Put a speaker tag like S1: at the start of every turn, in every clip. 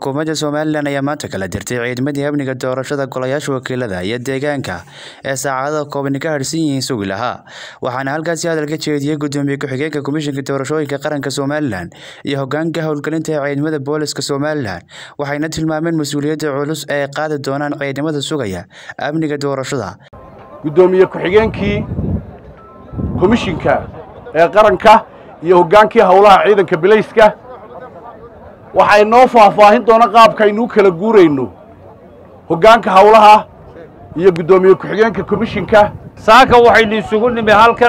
S1: xukuumadda somalilan ayaa maanta kala dirtay ciidamadii amniga doorashada golayaasha wakiilada iyo deegaanka ee saacadada kooban ka harhsan yihiin sugi lahaa waxaana halkaasi hadal ka jeediyey gudoomiye ku-xigeenka komishinka doorashooyinka qaranka somalilan iyo hogaanka howlgelinta ee ciidamada booliska somalilan waxayna tilmaameen mas-uuliyadda culus ee ay qaadi doonaan ciidamada sugaya amniga doorashada
S2: gudoomiye ku-xigeenkii komishinka ee qaranka iyo hoggaankii howlaha ciidanka bilayska waxay noo faahfaahin doona qaabkaynuu kala guurayno hoggaanka howlaha iyo guddoomiye ku-xigeenka komishinka
S3: saaka waxaynu isugu nimi halkan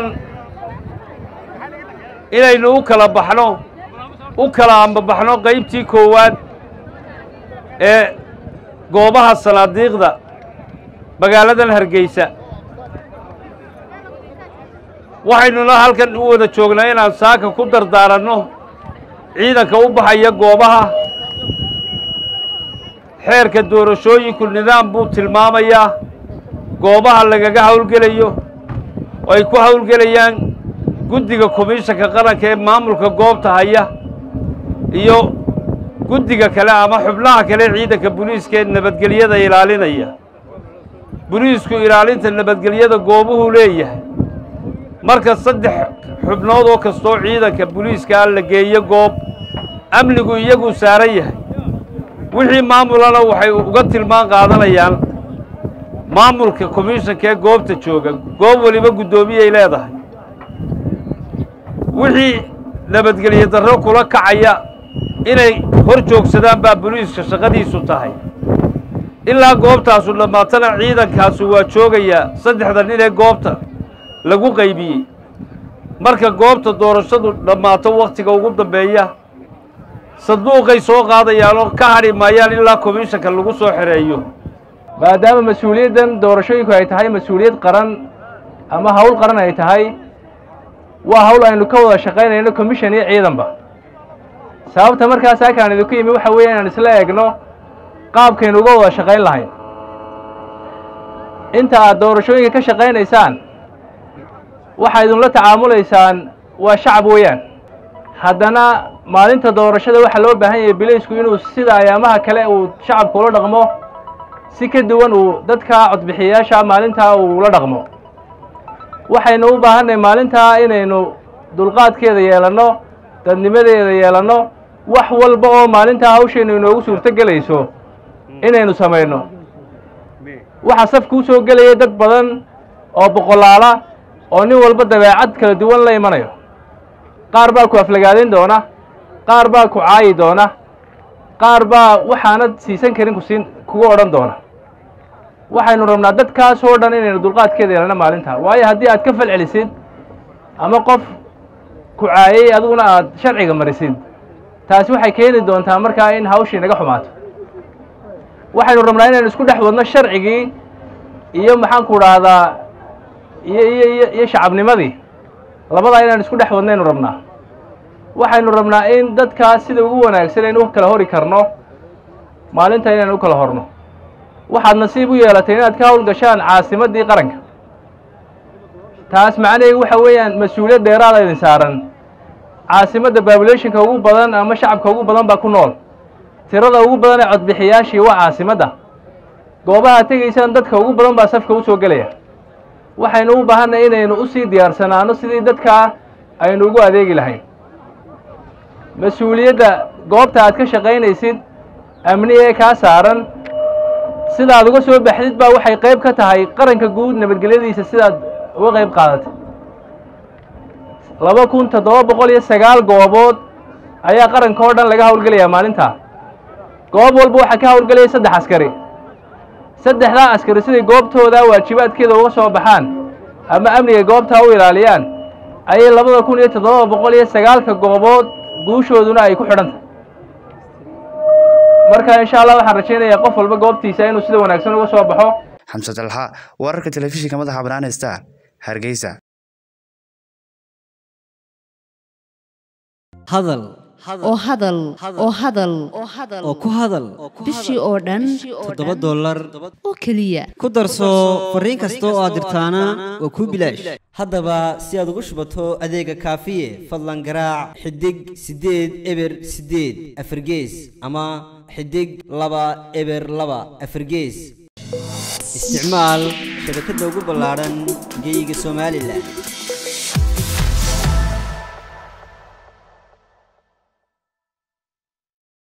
S3: inaynu u kala baxno u kala ambabaxno qaybtii koowaad ee goobaha sanaadiiqda magaaladan hargeysa waxaynuna halkan u wada joognaa inaan saaka ku dardaaranno ciidanka u baxaya goobaha xeerka doorashooyinku nidaam buu tilmaamayaa goobaha lagaga howlgelayo oo ay ku howlgelayaan guddiga komishanka qaranka ee maamulka goobta haya iyo guddiga kale ama xubnaha kale ciidanka boliiska ee nabadgelyada ilaalinaya boliisku ilaalinta nabadgelyada goobuhuu leeyahay marka saddex xubnood oo kastoo ciidanka boliiskaa la geeyo goob amnigu iyaguu saaran yahay wixii maamulana waxay uga tilmaan qaadanayaan maamulka komishanka ee goobta jooga goob weliba guddoomiyay leedahay wixii nabadgelyo darro kula kacaya inay hor joogsadaan baa boliiska shaqadiisu tahay ilaa goobtaasu dhammaatana ciidankaasu waa joogayaa saddexda nin ee goobta lagu qaybiyey marka goobta doorashadu dhammaato wakhtiga ugu dambeeya sanduuqay soo qaadayaan oo ka hadhi maayaan ilaa komishanka lagu soo xereeyo
S4: maadaama mas-uuliyaddan doorashooyinku ay tahay mas-uuliyad qaran ama hawl qaran ay tahay waa hawl aynu ka wada shaqaynayno commission iyo ciidanba sababta markaas halkaan idinku yimi waxa weeye inaan isla eegno qaabkaynu uga wada shaqayn lahayn inta aad doorashooyinka ka shaqaynaysaan waxaa idinla tacaamulaysaan waa shacab weeyaan haddana maalinta doorashada waxaa loo baahan yahay bilaysku inuu sida ayaamaha kale uu shacabka ula dhaqmo si ka duwan uu dadka codbixiyayaasha maalintaa uu ula dhaqmo waxaynu u baahannahay maalintaa inaynu dulqaadkeeda yeelanno dadnimadeeda yeelanno wax walba oo maalintaa hawshaynu inoogu suurto gelayso inaynu samayno waxaa safka u soo gelaya dad badan oo boqolaala oo nin walba dabeecad kala duwan la imanayo qaar baa ku aflagaadayn doona qaar baa ku caayi doona qaar baa waxaanad siisan karin kusiin kugu odhan doona waxaynu rabnaa dadkaas oo dhan inaynu dulqaadkeeda yeelano maalintaa waayo haddii aad ka falcelisid ama qof ku caayay adiguna aad sharciga marisid taasi waxay keeni doontaa markaa in hawshii naga xumaato waxaynu rabnaa inaynu isku dhex wadno sharcigii iyo maxaanku dhahdaa iyo iyo iyo iyo shacabnimadii labadaa inaan isku dhex wadnaynu rabnaa waxaynu rabnaa in dadkaas sida ugu wanaagsan aynu u kala hori karno maalinta inaynu u kala horno waxaad nasiib u yeelatay inaad ka howlgashaan caasimaddii qaranka taas macnaheedu waxa weeyaan mas-uuliyad dheeraada idin saaran caasimadda babulationka ugu badan ama shacabka ugu badan baa ku nool tirada ugu badan ee codbixiyaashii waa caasimadda goobaha tegaysaan dadka ugu badan baa safka u soo gelaya waxaynu u baahannahay inaynu u sii diyaarsanaano sidii dadkaa aynu ugu adeegi lahayn mas-uuliyadda goobta aad ka shaqaynaysid amni ee kaa saaran sidaad uga soo baxdid baa waxay qayb ka tahay qaranka guud nabadgelyadiisa sidaad uga qayb qaadatay laba kun toddoba boqol iyo sagaal goobood ayaa qaranka oo dhan laga howlgelayaa maalintaa goob walba waxaa ka howlgelaya saddex askari saddexdaa askari siday goobtooda waajibaadkeeda uga soo baxaan ama amniga goobtaa u ilaaliyaan ayay labada kun iyo toddoba boqol iyo sagaalka goobood guushooduna ay ku xidhantahy marka insha allah waxaan rajaynayaa qof walba goobtiisa inuu sida wanaagsan uga soo baxo
S1: xamse dalxa wararka telefishinka madaxa bannaan star hargeysa
S5: hadal
S6: oo hadal oo hadal
S5: oo ku hadal
S6: bishii oo dhan
S5: toddoba dollar
S6: oo keliya
S5: ku darso fariin kasta oo aad dirtaana waa kuu bilaash haddaba si aad ugu shubato adeega kaafiye fadlan garaac xidig siddeed eber siddeed afargees ama xidig laba eber laba afargees isticmaal shabakadda ugu ballaadhan geyga somalilan